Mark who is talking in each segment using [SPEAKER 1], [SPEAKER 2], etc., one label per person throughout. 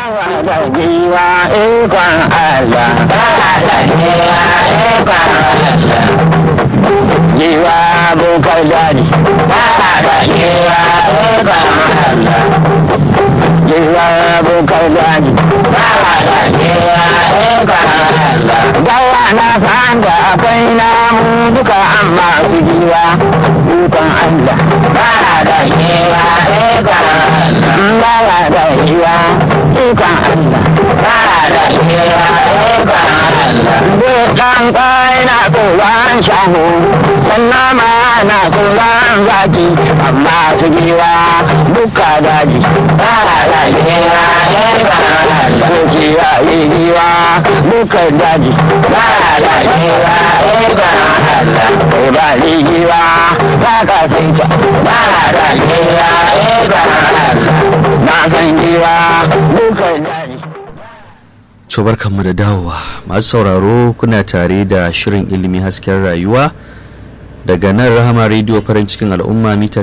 [SPEAKER 1] da giwa ikon Allah. da giwa ikon Allah. Giwa bukar daji. da giwa ikon Allah. Giwa bukar daji. da giwa ikon Allah. Gawa na fanda akwai namu duka amma su giwa ikon Allah. da giwa ikon Allah. Ba da giwa ikon Allah. Ba da giwa ikon Allah. Dukan kwai na tsoron shahu, sannan ma na tsoron zaki, amma su giwa duka daji. Ba da giwa ikon Allah. Ko giwa yi giwa duka daji. Ba da giwa ikon Allah. Ko ba ni giwa ba ka sai ta. Ba da giwa ikon Allah. Na san giwa duka daji.
[SPEAKER 2] barkanmu da dawowa masu sauraro kuna tare da shirin ilimi hasken rayuwa daga nan rahama rediyo farin cikin al'umma mita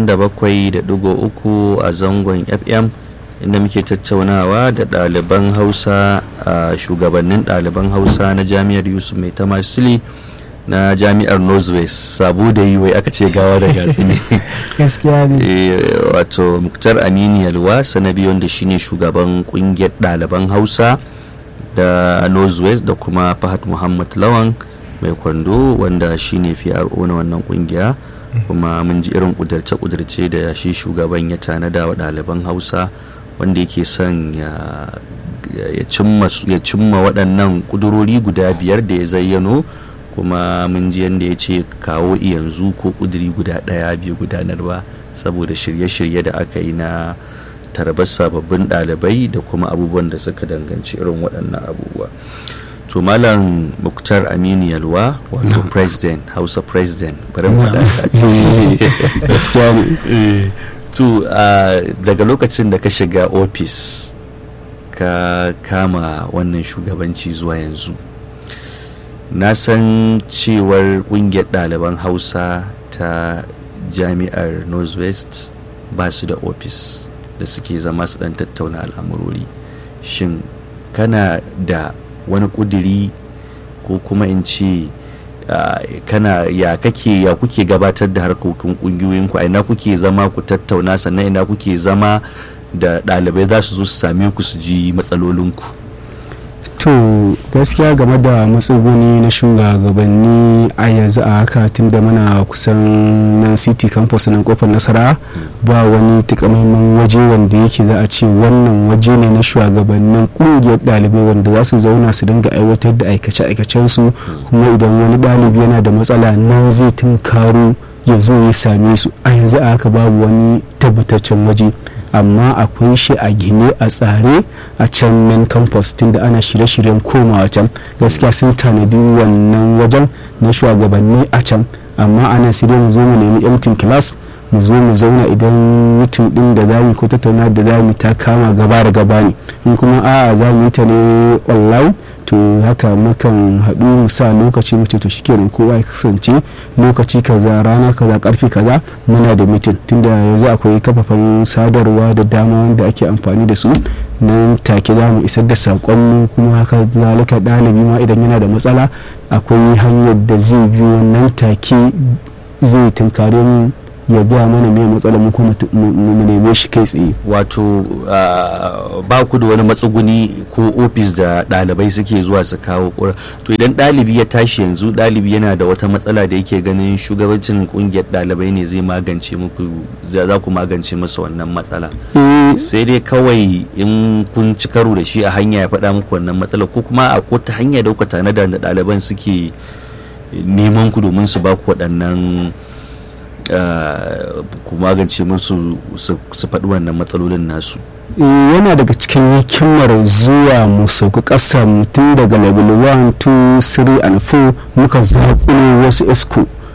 [SPEAKER 2] 97.3 a zangon fm inda muke tattaunawa da ɗaliban hausa a shugabannin ɗaliban hausa na jami'ar yusuf mai tamasili na jami'ar northwest sabu da yi wai aka ce gawa da gatsi ne
[SPEAKER 3] gaskiya ne
[SPEAKER 2] wato muktar aminu yalwa sanabi wanda shine shugaban kungiyar ɗaliban hausa da northwest da kuma fahad muhammad lawan mai kwando wanda shine PRO na wannan kungiya kuma mun ji irin kudurce-kudurce da shi shugaban ya tanada wa ɗaliban hausa wanda yake son ya cimma waɗannan kudurori guda biyar da ya zayyano kuma mun ji yadda ya ce kawo yanzu ko kuduri guda ɗaya bai gudanar ba saboda shirye-shirye da aka yi na tarbar sababbin ɗalibai da kuma abubuwan da suka danganci irin waɗannan abubuwa to malam muktar aminu yalwa wato president hausa president bari mu
[SPEAKER 3] gaskiya ne
[SPEAKER 2] to daga lokacin da ka shiga ofis ka kama wannan shugabanci zuwa yanzu na san cewar ƙungiyar ɗaliban hausa ta jami'ar northwest ba su da ofis da suke zama su dan tattauna al'amurori shin kana da wani kuduri ko kuma in ce kana ya kake ya kuke gabatar da harkokin kungiyoyinku a ina kuke zama ku tattauna sannan ina kuke zama da ɗalibai za su zo su same ku su ji matsalolinku
[SPEAKER 3] to gaskiya game da matsuguni na shugabanni a yanzu a haka tun da muna kusan nan city campus nan kofar nasara ba wani takamaiman waje wanda yake za a ce wannan waje ne na shugabannin kungiyar ɗalibai wanda za su zauna su dinga aiwatar da aikace-aikacensu kuma idan wani ɗalibi yana da matsala nan zai tunkaro ya zo ya same su a yanzu a haka babu wani tabbataccen waje amma akwai shi a gine a tsare a can main campus tunda ana shirye-shiryen komawa can gaskiya sun tanadi wannan wajen na shugabanni a can amma ana sai dai mu zo mu nemi empty class mu zo mu zauna idan mutum din da zamu ko tattauna da zamu ta kama gaba da gaba ne in kuma a'a za mu yi ta ne online to haka mukan haɗu mu sa lokaci mu ce to shikenan kowa ya kasance lokaci kaza rana kaza karfe kaza muna da mitin tunda yanzu akwai kafafen sadarwa da dama wanda ake amfani da su nan take za mu isar da saƙon kuma haka zalika ɗalibi ma idan yana da matsala akwai hanyar da zai biyo nan take zai tunkare mu ya gaya mana me matsalar mu kuma mu neme shi kai tsaye
[SPEAKER 2] wato ba ku da wani matsuguni ko ofis da ɗalibai suke zuwa su kawo ƙura to idan ɗalibi ya tashi yanzu ɗalibi yana da wata matsala da yake ganin shugabancin ƙungiyar ɗalibai ne zai magance muku za ku magance masa wannan matsala sai dai kawai in kun ci karo da shi a hanya ya faɗa muku wannan matsala ko kuma a ko ta hanya da kuka tanada da ɗaliban suke neman ku domin su ba ku waɗannan ku magance musu su faɗi wannan matsalolin nasu
[SPEAKER 3] yana daga cikin hikimar zuwa mu sauka ƙasa mutum daga level 1 2 3 and 4 muka zaƙulo wasu esco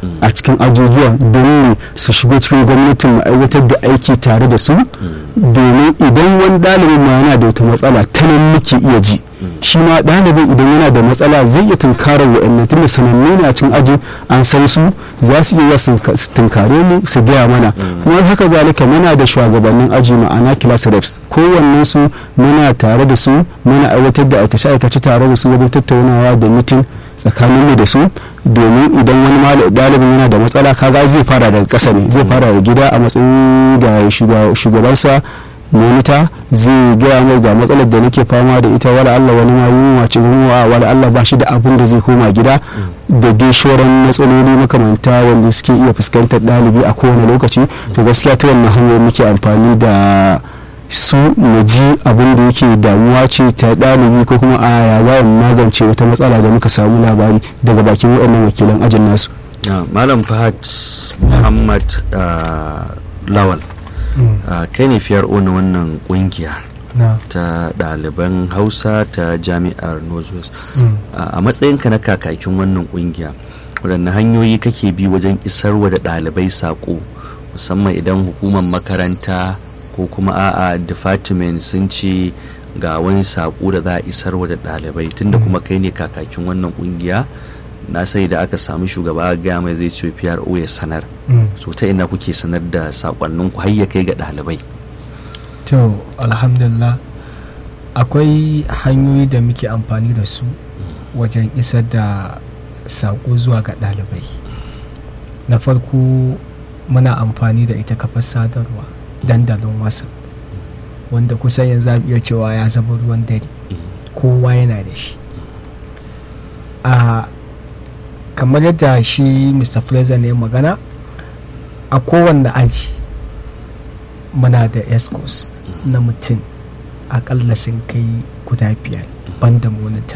[SPEAKER 3] a cikin ajujuwa domin su shigo cikin gwamnatin mu aiwatar da aiki tare da su domin idan wani ɗalibin ma yana da wata matsala ta nan muke iya ji shi ma ɗalibin idan yana da matsala zai iya tunkarar wa'annan tunda sanannu ne a cikin ajin an san su za su iya su tunkare mu su gaya mana kuma haka zalika muna da shugabannin aji ma'ana class reps kowannen su muna tare da su muna aiwatar da aikace aikace tare da su wajen tattaunawa da mitin tsakanin mu da su domin idan wani ɗalibin yana da matsala kaga zai fara daga ƙasa ne zai fara da gida a matsayin ga shugabansa monita zai gaya mai ga matsalar da nake fama da ita wala Allah wani ma yunwa ce yunwa wala Allah ba shi da abin da zai koma gida da dai shoran matsaloli makamanta wanda suke iya fuskantar ɗalibi a kowane lokaci to gaskiya ta wannan hanyar muke amfani da su na ji abin da yake damuwa ce ta ɗalibi ko kuma a ya za magance wata matsala da muka samu labari daga bakin waɗannan wakilan ajin nasu
[SPEAKER 2] malam fahad muhammad lawal kai ne fiyar na wannan kungiya ta ɗaliban hausa ta jami'ar northwest a matsayinka na kakakin wannan kungiya waɗanne hanyoyi kake bi wajen isarwa da ɗalibai saƙo musamman idan hukumar makaranta ko kuma a'a department sun ce ga wani saƙo da za a isarwa da ɗalibai tunda kuma kai ne kakakin wannan kungiya na sai da aka samu shugaba gaya mai zai ce PRO ya sanar so ta ina kuke sanar da sakonnin ku har ya kai ga ɗalibai
[SPEAKER 4] to alhamdulillah akwai hanyoyi da muke amfani da su wajen isar da sako zuwa ga ɗalibai na farko muna amfani da ita kafar sadarwa dandalin wasa wanda kusan yanzu iya cewa ya zama ruwan dare kowa yana da shi a kamar yadda shi mr fraser ne magana a kowanne aji muna da escorts na mutum akalla sun kai guda biyar banda monita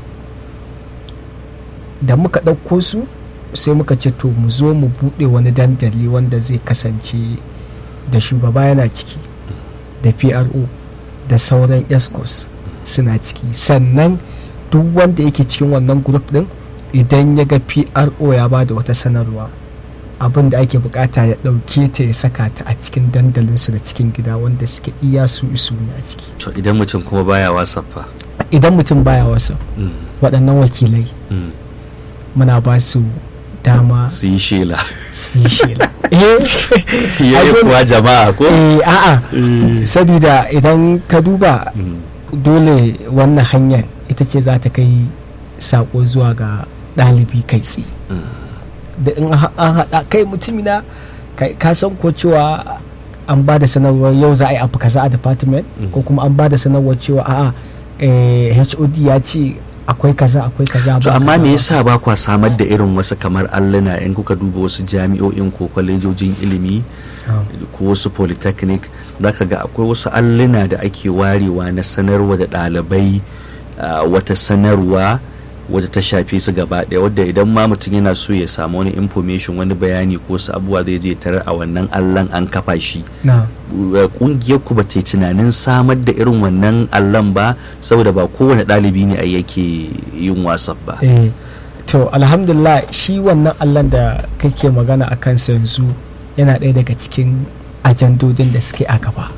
[SPEAKER 4] da muka ɗauko su sai muka ce to mu zo mu buɗe wani dandali wanda zai kasance da shugaba yana ciki da pro da sauran escorts suna ciki sannan duk wanda yake cikin wannan group din idan ya ga pro ya ba da wata sanarwa abin da ake bukata ya dauke ta ya saka ta a cikin dandalinsu da cikin gida wanda suke iya su isu ne a ciki
[SPEAKER 2] to idan mutum kuma baya whatsapp fa
[SPEAKER 4] idan mutum baya whatsapp waɗannan wakilai muna ba su dama
[SPEAKER 2] su yi shela
[SPEAKER 4] su yi shela
[SPEAKER 2] yayi kuwa jama'a ko
[SPEAKER 4] a'a sabida idan ka duba dole wannan hanyar ita ce za ta kai sako zuwa ga ɗalibi kai tsi da in an haɗa kai mutumina ka san ko cewa an ba da sanarwar yau za a yi abu kaza a department ko kuma an ba da sanarwar cewa a'a hod ya ce akwai kaza akwai kaza
[SPEAKER 2] to amma me yasa ba kwa samar da irin wasu kamar alluna in kuka duba wasu jami'o'in ko kwalejojin ilimi ko wasu polytechnic zaka ga akwai wasu alluna da ake warewa na sanarwa da ɗalibai wata sanarwa wadda ta shafe su gaba ɗaya wadda idan ma mutum yana so ya samu wani information wani bayani ko wasu abubuwa zai je tarar a wannan allon an kafa shi kungiyar ku ba ta yi tunanin samar da irin wannan allon ba saboda ba kowane ɗalibi ne a yake yin wasan ba
[SPEAKER 4] to alhamdulillah shi wannan allon da kake magana a kansa yanzu yana ɗaya daga cikin ajandodin da suke a gaba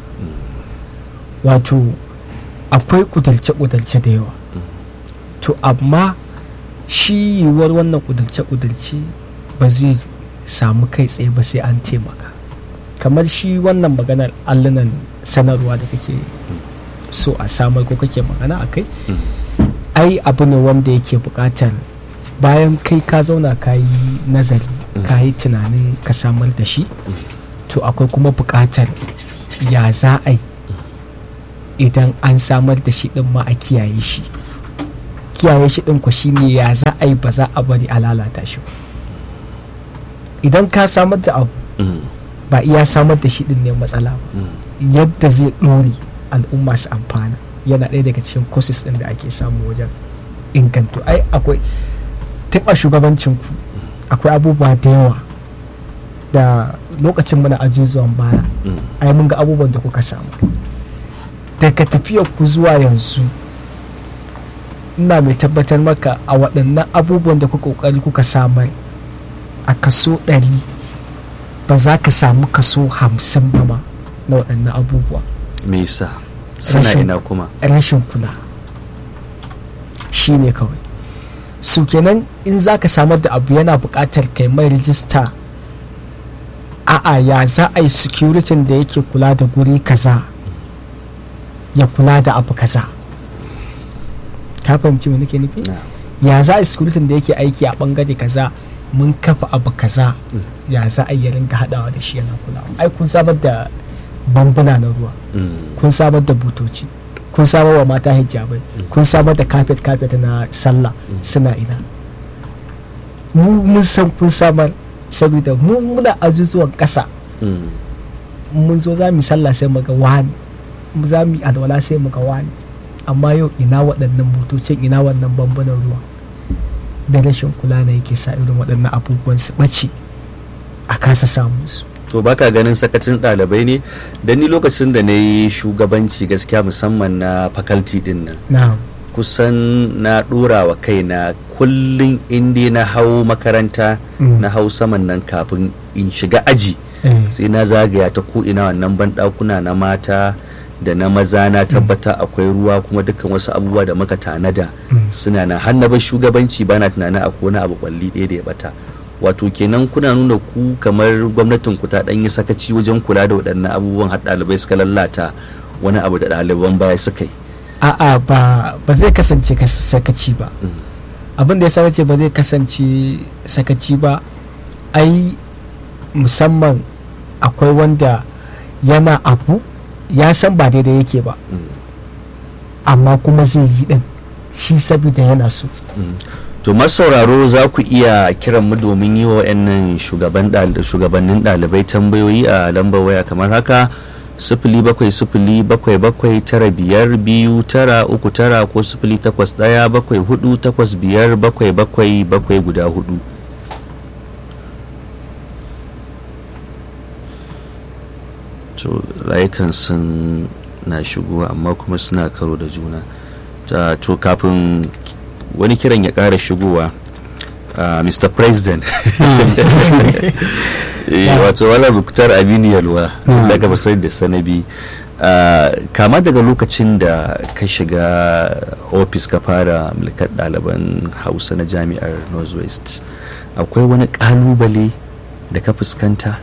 [SPEAKER 4] wato akwai kudalce-kudalce da yawa to amma shi yiwuwar wannan kudalce-kudalce ba zai samu kai tsaye ba sai an taimaka kamar shi wannan maganar allunan sanarwa da kake so a samar ko kake magana a kai ai abu ne wanda yake buƙatar bayan kai ka zauna ka yi nazari ka yi tunanin ka samar da shi to akwai kuma buƙatar ya za a yi idan an samar da shi ɗin ma a kiyaye shi kiyaye shi ɗin ku shine ya za a yi ba za a bari a lalata shi idan ka samar da abu ba iya samar da shi ɗin ne matsala ba yadda zai ɗore al'umma su amfana yana ɗaya daga cikin courses ɗin da ake samu wajen inganto ai akwai taɓa shugabancinku akwai abubuwa da yawa da lokacin muna ajuzuwan baya ai mun ga abubuwan da kuka samu daga tafiyar ku zuwa yanzu ina mai tabbatar maka a waɗannan abubuwan da kuka ƙoƙari kuka samar a kaso ɗari ba za ka samu kaso hamsin ba ma na waɗannan abubuwa
[SPEAKER 2] me yasa suna
[SPEAKER 4] Rashin-
[SPEAKER 2] ina kuma
[SPEAKER 4] rashin kula shi ne kawai su kenan in za ka samar da abu yana buƙatar kai mai rijista a'a ya za a yi security da yake kula da guri kaza ya kula da abu kaza ka fahimci me nake nufi
[SPEAKER 2] Na.
[SPEAKER 4] ya za a yi security da yake aiki a bangare kaza mun kafa abu kaza ya za a yi ya ringa haɗawa da shi yana kulawa ai kun samar da bambuna na ruwa
[SPEAKER 2] Mm.
[SPEAKER 4] kun samar da butoci kun samar wa mata hijabai kun samar da kafet kafet na sallah suna ina mu mun san kun samar saboda mu muna azuzuwan ƙasa
[SPEAKER 2] Mm.
[SPEAKER 4] mun zo za mu yi sallah sai mu ga wani mu za mu yi alwala sai mu ga wani amma yau ina waɗannan butocin ina wannan bambunan ruwa da rashin kula ne yake sa irin waɗannan abubuwan su ɓace a kasa samun su
[SPEAKER 2] to baka ganin sakacin ɗalibai ne dan ni lokacin da na yi shugabanci gaskiya musamman na faculty din nan
[SPEAKER 4] na
[SPEAKER 2] kusan na ɗora wa kaina kullum inda na hau makaranta
[SPEAKER 4] Mm.
[SPEAKER 2] na hau saman nan kafin in shiga aji
[SPEAKER 4] eh,
[SPEAKER 2] sai na zagaya ta ko'ina wannan banɗakuna na mata da na maza na tabbata akwai ruwa kuma dukkan wasu abubuwa da muka tanada
[SPEAKER 4] Mm.
[SPEAKER 2] suna na hannabar shugabanci bana tunanin akwai wani abu kwalli ɗaya da ya bata wato kenan kuna nuna ku kamar gwamnatin ku ta ɗan yi sakaci wajen kula da waɗannan abubuwan har ɗalibai suka lallata wani abu da ɗaliban baya suka yi
[SPEAKER 4] a'a ba ba zai kasance kas- sakaci ba
[SPEAKER 2] Mm.
[SPEAKER 4] abin da ya sa ce ba zai kasance sakaci ba ai musamman akwai wanda yana abu ya san ba daidai yake ba
[SPEAKER 2] Mm.
[SPEAKER 4] amma kuma zai yi din shi saboda yana so
[SPEAKER 2] to masauraro za ku iya kiran mu domin yi wa wa'annan shugaban ɗal- shugabannin ɗalibai tambayoyi a lambar waya kamar haka sifili bakwai sifili bakwai bakwai tara biyar biyu tara uku tara ko sifili takwas ɗaya bakwai hudu takwas biyar bakwai bakwai bakwai guda hudu to layukan sun na shigo amma kuma suna karo da juna Ta- to kafin wani kiran ya ƙara shigowa uh, mr president Eh, wato wala buktar aminu yalwa
[SPEAKER 3] Mm.
[SPEAKER 2] daga basar da sanabi Uh, kama daga lokacin da ka shiga ofis ka fara mulkar ɗaliban hausa na jami'ar northwest akwai wani ƙalubale da ka fuskanta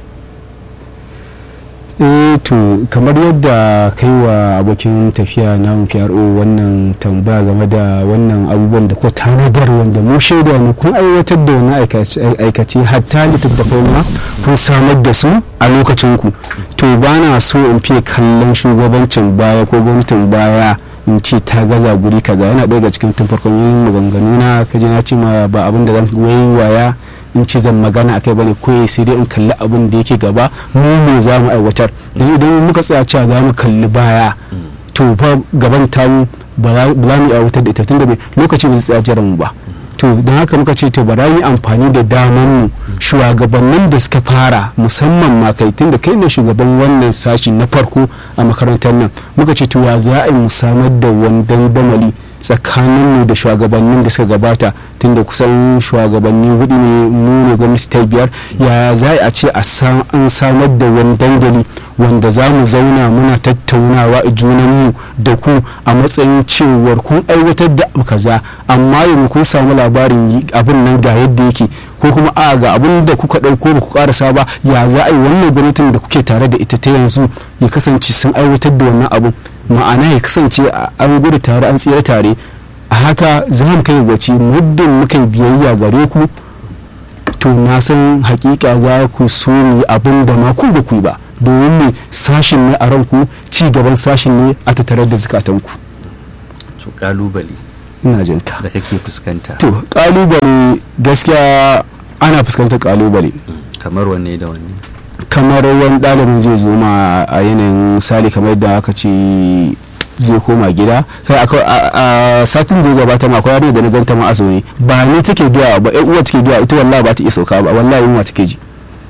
[SPEAKER 3] eh to kamar yadda kai wa abokin tafiya na PRO wannan tambaya game da wannan abubuwan da ko tanadar wanda mu shaida ne kun aiwatar da wani aikace aikace hatta littattafai ma kun samar da su a lokacin ku to ba na so in fiye kallon shugabancin baya ko gwamnatin baya in ce ta gaza guri kaza yana ɗaya daga cikin tun farkon yin maganganu na kaje na ce ma ba abin da zan waya in ce zan magana akai bane ko sai dai in kalli abin da yake gaba mu ne za mu aiwatar don idan muka tsaya cewa za mu kalli baya to fa gaban tamu ba za ba za mu aiwatar da ita tunda bai lokaci bai tsaya jiran mu ba to don haka muka ce to bara yi amfani da daman mu shugabannin da suka fara musamman ma kai tunda kai ne shugaban wannan sashi na farko a makarantar nan muka ce to ya za a yi mu samar da wani dandamali tsakaninmu da shugabannin da suka gabata tunda kusan shugabanni hudu ne mu ne gwamnati ta biyar ya za a ce a sa- an samar da wani dandali wanda za mu zauna muna tattaunawa a junanmu da ku a matsayin cewar kun aiwatar da abu kaza amma yanzu kun samu labarin yi- abin nan ga yadda yake ko kuma a ga abin da kuka ɗauko ba ku karasa ba ya za a yi wannan gwamnatin da kuke tare da ita ta yanzu ya kasance sun aiwatar da wannan abun ma'ana ya kasance a- an gudu tare an tsira tare a haka za mu kai gaci muddin muka yi biyayya gare ku to na san hakika za ku so mu yi abin da ma ku ba ku yi ba domin ne sashin ne a ranku ci gaban sashin ne a tattare da zukatanku
[SPEAKER 2] to kalubale
[SPEAKER 3] ina jin ka
[SPEAKER 2] da kake fuskanta
[SPEAKER 3] to kalubale gaskiya ana fuskantar kalubale
[SPEAKER 2] kamar wanne da wanne
[SPEAKER 3] kamar wani ɗalibin zai zo ma a yanayin misali kamar da aka ce zai koma gida kai akwai- a a satin da ya gabata ma akwai yarinya da na ganta ma a zaune ba ni take biya ba ƴan uwa take biya ita wallahi ba ta iya sauka ba wallahi yunwa take ji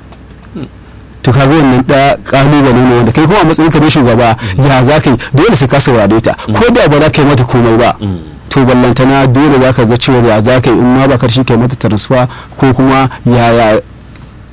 [SPEAKER 3] to kaga wannan da kalubale ne wanda kai kuma a matsayin ka na shugaba ya za ka yi dole sai ka saurare ta ko da ba za ka yi mata komai ba to ballantana dole za ka ga cewa ya za ka yi in ma ba karshe kai mata transfer ko kuma yaya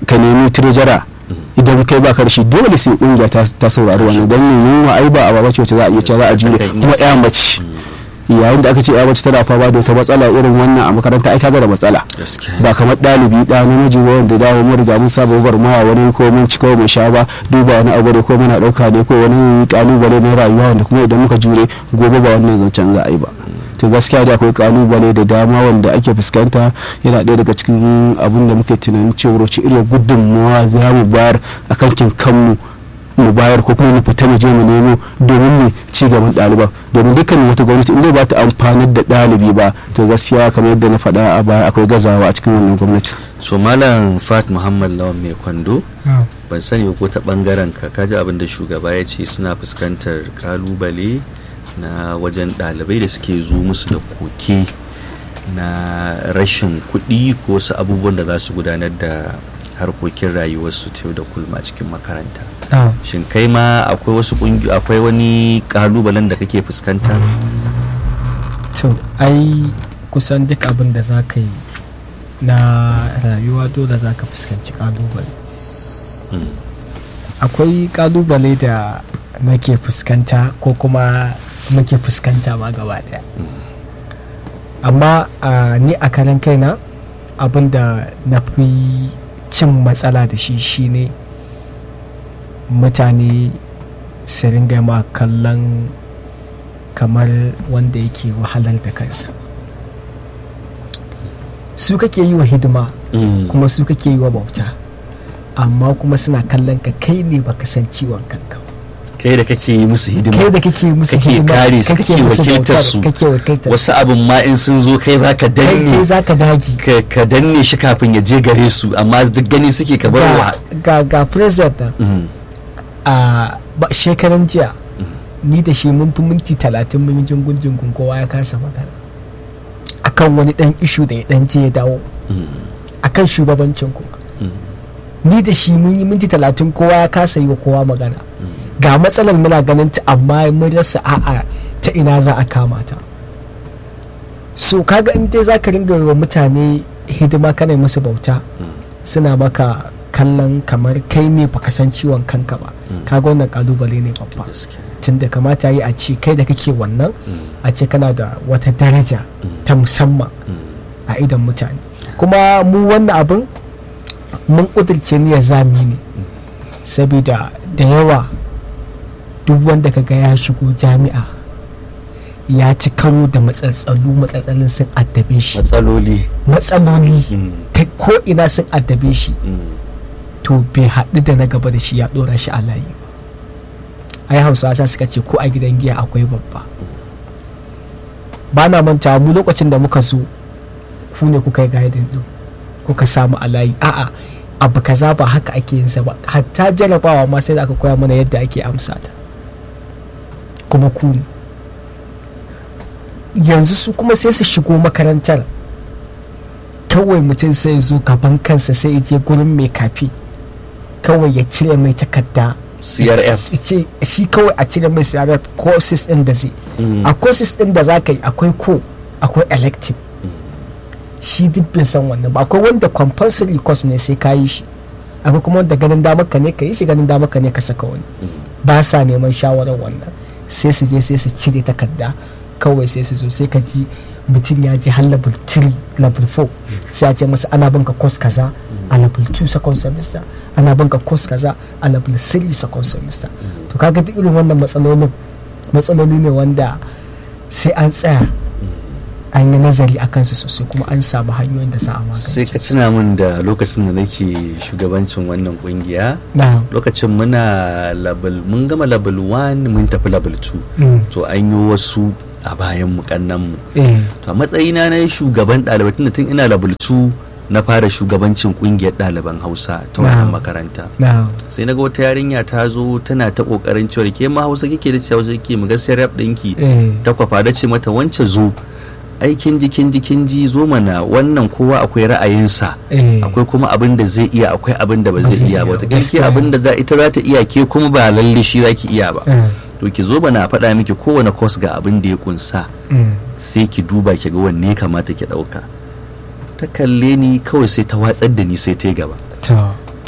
[SPEAKER 3] ka nemi tirjara idan kai baka da shi dole sai kungiya ta ta saurari wannan dan yunwa ai ba a ba wacce za a iya cewa za a jure kuma ya mace yayin da aka ce ya mace tana fama da wata matsala irin wannan a makaranta ai kaga da matsala
[SPEAKER 2] gaskiya
[SPEAKER 3] ba kamar ɗalibi ɗa namiji ba wanda dawo mun riga mun saba gwagwarmaya wani ko mun ci ko mun sha ba duba wani abu ne ko muna ɗauka ne ko wani kalubale na rayuwa wanda kuma idan muka jure gobe ba wannan zancen za a yi ba to gaskiya da akwai kalubale da dama wanda ake fuskanta yana ɗaya daga cikin abin da muke tunanin cewa wace irin gudunmawa za mu bayar a kankin kanmu mu bayar ko kuma mu fita mu je mu nemo domin mu ci gaban ɗaliban domin dukkan wata gwamnati inda ba ta amfanar da ɗalibi ba to gaskiya kamar yadda na faɗa a baya akwai gazawa a cikin wannan gwamnati
[SPEAKER 2] so malam fat muhammad lawan mai kwando ban sani ba ko ta bangaren ka kaji abin da shugaba ya ce suna fuskantar kalubale na wajen ɗalibai da suke zo musu da koke na rashin kuɗi ko wasu abubuwan da za su gudanar da harkokin rayuwarsu ta yau da kullum a cikin makaranta shin kai ma akwai wasu ƙungiyoyi akwai wani kalubalen da kake fuskanta
[SPEAKER 4] to ai kusan duk abin da za ka yi na rayuwa dole za ka fuskanci kalubale
[SPEAKER 2] Mm.
[SPEAKER 4] akwai kalubale da nake fuskanta ko kuma muke fuskanta ma gaba daya amma a ni a karan kaina abin da na fi cin matsala da shi shine mutane su ringa ma kallon kamar wanda yake wahalar da kansa su kake yi wa hidima
[SPEAKER 2] Mm.
[SPEAKER 4] kuma su kake yi wa bauta amma kuma suna kallon ka kai ne baka san ciwon kanka ba.
[SPEAKER 2] kai da kake yi musu hidima
[SPEAKER 4] kai da kake musu
[SPEAKER 2] kake
[SPEAKER 4] hidima,
[SPEAKER 2] kare su kake
[SPEAKER 4] musu
[SPEAKER 2] wakiltar
[SPEAKER 4] bautar,
[SPEAKER 2] su
[SPEAKER 4] kake wakiltar
[SPEAKER 2] wasu abin ma in sun zo kai za ka
[SPEAKER 4] kai kai
[SPEAKER 2] danne
[SPEAKER 4] za ka dagi
[SPEAKER 2] ka- ka danne shi kafin ya je gare su amma duk gani suke ka bar wa
[SPEAKER 4] ga ga president nan
[SPEAKER 2] Mm.
[SPEAKER 4] a ba- shekaran jiya ni da shi mun fi minti talatin mun yi jingun jingun kowa ya kasa magana akan wani dan ishu da ya dan je ya dawo
[SPEAKER 2] Mm.
[SPEAKER 4] akan shugabancin kuma
[SPEAKER 2] Mm.
[SPEAKER 4] ni da shi mun yi minti talatin kowa ya kasa yi wa kowa magana ga matsalar muna ganin ta amma mun rasa a'a ta ina za a kama ta so kaga in dai za ka ringa yi wa mutane hidima kana yi musu bauta suna maka kallon kamar kai ne baka san ciwon kanka ba
[SPEAKER 2] Mm.
[SPEAKER 4] kaga wannan kalubale ne babba
[SPEAKER 2] Gaskiya.
[SPEAKER 4] tunda kamata yi a ce kai da kake wannan
[SPEAKER 2] Mm.
[SPEAKER 4] a ce kana da wata daraja
[SPEAKER 2] Mm.
[SPEAKER 4] ta musamman
[SPEAKER 2] Mm.
[SPEAKER 4] a idan mutane kuma mu wannan abin mun ƙudurce niyyar zami ne saboda da yawa duk wanda kaga ya shigo jami'a ya ci karo da matsatsalu matsatsalin sun addabe shi
[SPEAKER 2] matsaloli
[SPEAKER 4] matsaloli
[SPEAKER 2] Mm.
[SPEAKER 4] ta ko ina sun addabe shi
[SPEAKER 2] Mm.
[SPEAKER 4] to bai haɗu da na gaba da shi ya ɗora shi a layi ba ai hausawa sa suka ce ko a gidan giya akwai babba ba na manta mu lokacin da muka zo ku ne kuka yi gaidin din kuka samu a layi a'a abu kaza ba haka ake yin sa ba hatta jarabawa ma sai da aka koya mana yadda ake amsa ta kuma ku ne yanzu su kuma sai su shigo makarantar kawai mutum sai ya zo gaban kansa sai ya je gurin mai kafi kawai ya cire mai takarda
[SPEAKER 2] CRF.
[SPEAKER 4] Ya ce shi kawai a cire mai CRF courses din da zai
[SPEAKER 2] Mm.
[SPEAKER 4] a courses din da za ka yi akwai ko akwai elective shi duk bai san wannan ba akwai wanda compulsory course ne sai ka yi shi akwai kuma wanda ganin damar ka ne ka yi shi ganin damar ka ne ka saka wani ba sa neman shawarar wannan sai su je sai su cire takarda kawai sai su zo sai ka ji mutum ya ji har level 3 level 4 sai a ce masa ana banka course kaza a level 2 second semester ana banka course kaza a level 3 second semester to kaga duk irin wannan matsalolin matsaloli ne wanda sai an tsaya an yi nazari a kansu sosai kuma an samu hanyoyin da za a
[SPEAKER 2] sai
[SPEAKER 4] magance
[SPEAKER 2] ka tuna min da lokacin da nake shugabancin wannan kungiya
[SPEAKER 4] na
[SPEAKER 2] lokacin muna level mun gama level 1 mun tafi level 2
[SPEAKER 4] mm,
[SPEAKER 2] to an yi wasu a bayan mu kannan mu
[SPEAKER 4] eh,
[SPEAKER 2] to a matsayina na shugaban ɗalibai tunda tun ina level 2 na fara shugabancin kungiyar ɗaliban hausa ta wannan
[SPEAKER 4] Na'am.
[SPEAKER 2] makaranta
[SPEAKER 4] na
[SPEAKER 2] sai na ga wata yarinya ta zo tana ta kokarin cewa ke ma hausa kike da cewa kike mu gaskiya rap ɗinki
[SPEAKER 4] eh,
[SPEAKER 2] ta kwafa da ce mata wance zo aikin jikin jikin ji zo mana wannan kowa akwai ra'ayinsa
[SPEAKER 4] eh,
[SPEAKER 2] akwai kuma abin da zai iya akwai abin da ba
[SPEAKER 4] Ba
[SPEAKER 2] zai
[SPEAKER 4] zai
[SPEAKER 2] iya ba
[SPEAKER 4] iya,
[SPEAKER 2] wata
[SPEAKER 4] gaskiya.
[SPEAKER 2] gaskiya abin da za- ita za ta iya ke kuma ba lalle shi za ki iya ba
[SPEAKER 4] eh,
[SPEAKER 2] to ki zo bana faɗa miki kowane course ga abin da ya kunsa
[SPEAKER 4] mm,
[SPEAKER 2] sai ki duba ki ga wanne ya kamata ki ɗauka ta kalle ni kawai sai ta watsar da ni sai ta yi gaba
[SPEAKER 4] to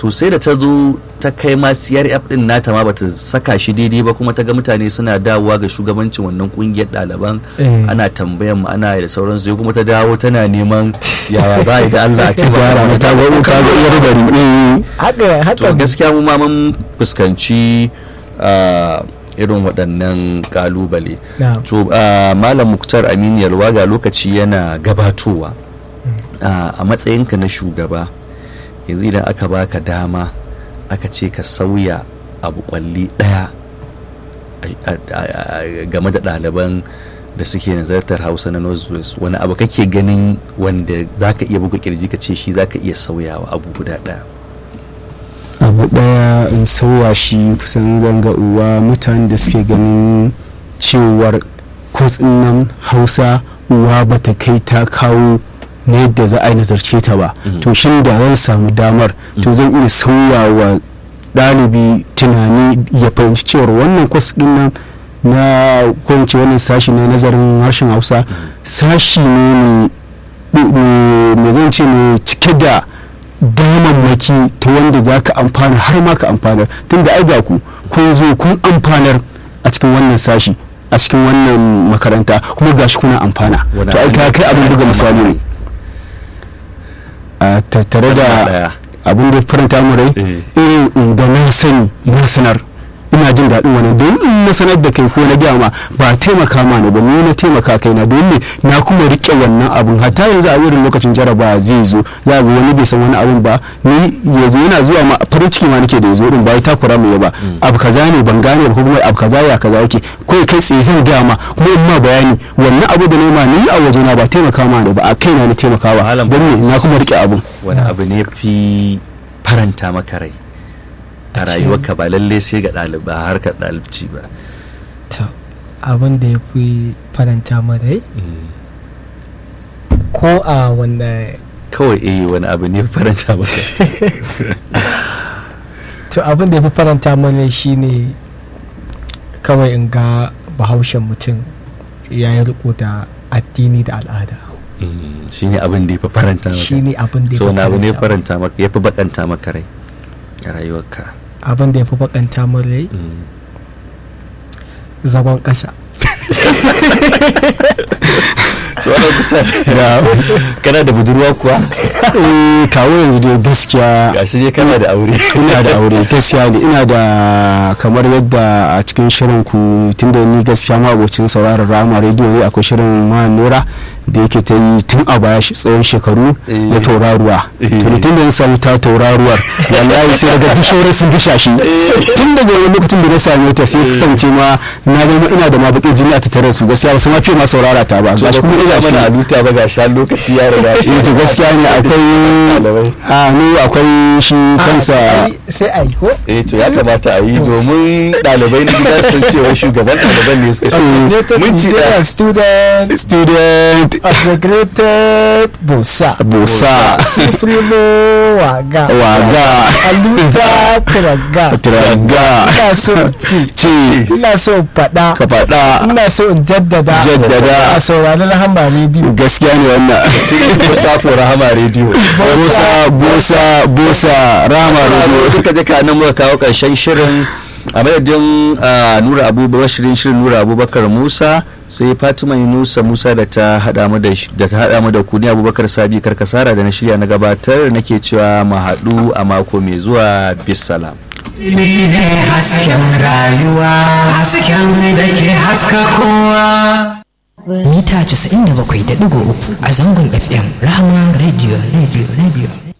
[SPEAKER 2] to sai da ta zo ta kai ma CRF din nata ma bata saka shi daidai ba kuma ta ga mutane suna dawowa ga shugabancin wannan kungiyar ɗaliban
[SPEAKER 4] Eh.
[SPEAKER 2] ana tambayan mu ana da sauran sai kuma ta dawo tana neman yaya ba da Allah a taimaka
[SPEAKER 3] gyara
[SPEAKER 2] mana
[SPEAKER 3] mata ga ka ga iyar bari eh
[SPEAKER 4] haka haka
[SPEAKER 2] to gaskiya mu ma mun fuskanci ah, irin waɗannan kalubale
[SPEAKER 4] Na'am.
[SPEAKER 2] to ah, malam muktar aminu yalwa ga lokaci yana gabatowa Ah, a matsayinka na shugaba yanzu idan aka baka dama aka ce ka sauya abu kwalli ɗaya a- a- a- game da ɗaliban da suke nazartar hausa na northwest wani abu kake ganin wanda zaka iya buga kirji ka ce shi zaka iya sauyawa abu guda ɗaya
[SPEAKER 3] abu daya in sauwa shi kusan zanga uwa mutanen da suke ganin cewar kwas nan hausa uwa bata kai ta kawo na yadda za a yi nazarce ta ba
[SPEAKER 2] Mhm.
[SPEAKER 3] to shin da zan samu damar to zan iya sauyawa ɗalibi tunani ya fahimci cewar wannan kwas din nan na kwanci wannan sashi na nazarin harshen hausa sashi ne mai me zan ce mai cike da damammaki ta wanda za ka amfana har ma ka amfanar tunda ai ga ku kun zo kun amfanar a cikin wannan sashi a cikin wannan makaranta kuma gashi kuna amfana
[SPEAKER 2] Wani
[SPEAKER 3] to ai ka
[SPEAKER 2] abin
[SPEAKER 3] kai abin buga misali ne a tattare da
[SPEAKER 2] ɗaya.
[SPEAKER 3] abin da ya faranta mu rai
[SPEAKER 2] Eh.
[SPEAKER 3] irin da na sani na sanar ina jin daɗin wannan don in na sanar da kai ko na gaya ma ba taimaka ma ne ba ni na taimaka kai na don ne na kuma rike wannan abun hatta yanzu a irin lokacin jaraba zai zo za ga wani bai san wani abun ba ni ya zo yana zuwa ma farin ciki ma nake da ya zo din ba ya takura mu ba abu kaza ne ban gane ba ko kuma abu kaza ya kaza yake ko ya kai tsaye zan gaya ma kuma in ma bayani wannan abu da nema ni a waje na ba taimaka ma ne ba a kai na ni taimakawa
[SPEAKER 2] Malam
[SPEAKER 3] don ne na kuma rike abun
[SPEAKER 2] wani abu ne fi faranta maka rai a
[SPEAKER 4] A ce-
[SPEAKER 2] rayuwarka ba lalle sai ga ɗaliba harkar ɗalibci ba
[SPEAKER 4] to abin da ya fi faranta min rai ko a wanda
[SPEAKER 2] kawai eh wani abu ne fi faranta maka
[SPEAKER 4] to abin da ya fi faranta min rai shine kawai in ga bahaushen mutum ya yi riko da addini da al'ada
[SPEAKER 2] shi ne abin da ya fi faranta maka
[SPEAKER 4] shine abin da ya
[SPEAKER 2] so
[SPEAKER 4] fi
[SPEAKER 2] wani abu ne ya
[SPEAKER 4] faranta
[SPEAKER 2] faranta maka ya fi bakanta maka rai a rayuwarka
[SPEAKER 4] abin da ya fi bakanta min rai
[SPEAKER 2] Mm.
[SPEAKER 4] zagon ƙasa
[SPEAKER 2] so ana kusa kana da budurwa kuwa
[SPEAKER 3] eh kawo yanzu dai gaskiya
[SPEAKER 2] gashi ne kana da aure
[SPEAKER 3] ina da aure gaskiya ne ina da kamar yadda a cikin shirin ku tunda ni gaskiya ma abocin sauraron rama rediyo ne akwai shirin ma nora da yake ta yi tun a baya shi- tsawon shekaru
[SPEAKER 2] Eh.
[SPEAKER 3] na tauraruwa
[SPEAKER 2] Eh.
[SPEAKER 3] to ni tun da na samu ta tauraruwar wallahi sai daga duk shauran sun disha shi tun daga wani lokacin da na same ta sai kasance ma na zama ina da ma bakin jini a tattare su gaskiya ba su ma fiye ma saurara ta ba gashi kuma ina
[SPEAKER 2] mana
[SPEAKER 3] cikin
[SPEAKER 2] aluta ba ga shan lokaci ya riga
[SPEAKER 3] eh to gaskiya ne akwai
[SPEAKER 2] Ɗalibai.
[SPEAKER 3] a ni akwai shi kansa
[SPEAKER 4] Ai, sai a yi ko
[SPEAKER 2] eh to ya kamata a yi domin ɗalibai na gida sun cewa shugaban ɗaliban ne suka shi
[SPEAKER 4] United
[SPEAKER 2] minti
[SPEAKER 4] Nigeria
[SPEAKER 2] ɗaya
[SPEAKER 3] student student
[SPEAKER 4] integrated bosa
[SPEAKER 3] bosa
[SPEAKER 4] sifrimo waga
[SPEAKER 3] waga
[SPEAKER 4] aluta tiraga
[SPEAKER 3] traga
[SPEAKER 4] ina so in ci
[SPEAKER 3] ce
[SPEAKER 4] ina so in faɗa
[SPEAKER 3] ka faɗa
[SPEAKER 4] ina so in jaddada
[SPEAKER 3] Jaddada.
[SPEAKER 4] a saurari rahama rediyo
[SPEAKER 3] gaskiya ne wannan
[SPEAKER 2] Musa ko Rahama Radio
[SPEAKER 3] bosa bosa bosa rama
[SPEAKER 2] Sauraro
[SPEAKER 3] radio
[SPEAKER 2] duka duka nan muka kawo ƙarshen shirin a madadin ah, Nura Abubakar shirin shirin Nura Abubakar Musa sai Fatima Yunusa Musa da ta hada mu da sh- da ta hada mu da ku ni Abubakar Sabi Karkasara da na shirya na gabatar nake cewa mu haɗu a mako mai zuwa bisalam
[SPEAKER 5] Ni ne hasken rayuwa, hasken da ke haska kowa.
[SPEAKER 6] mita 97.3 a zangon FM Rahama Radio Radio Radio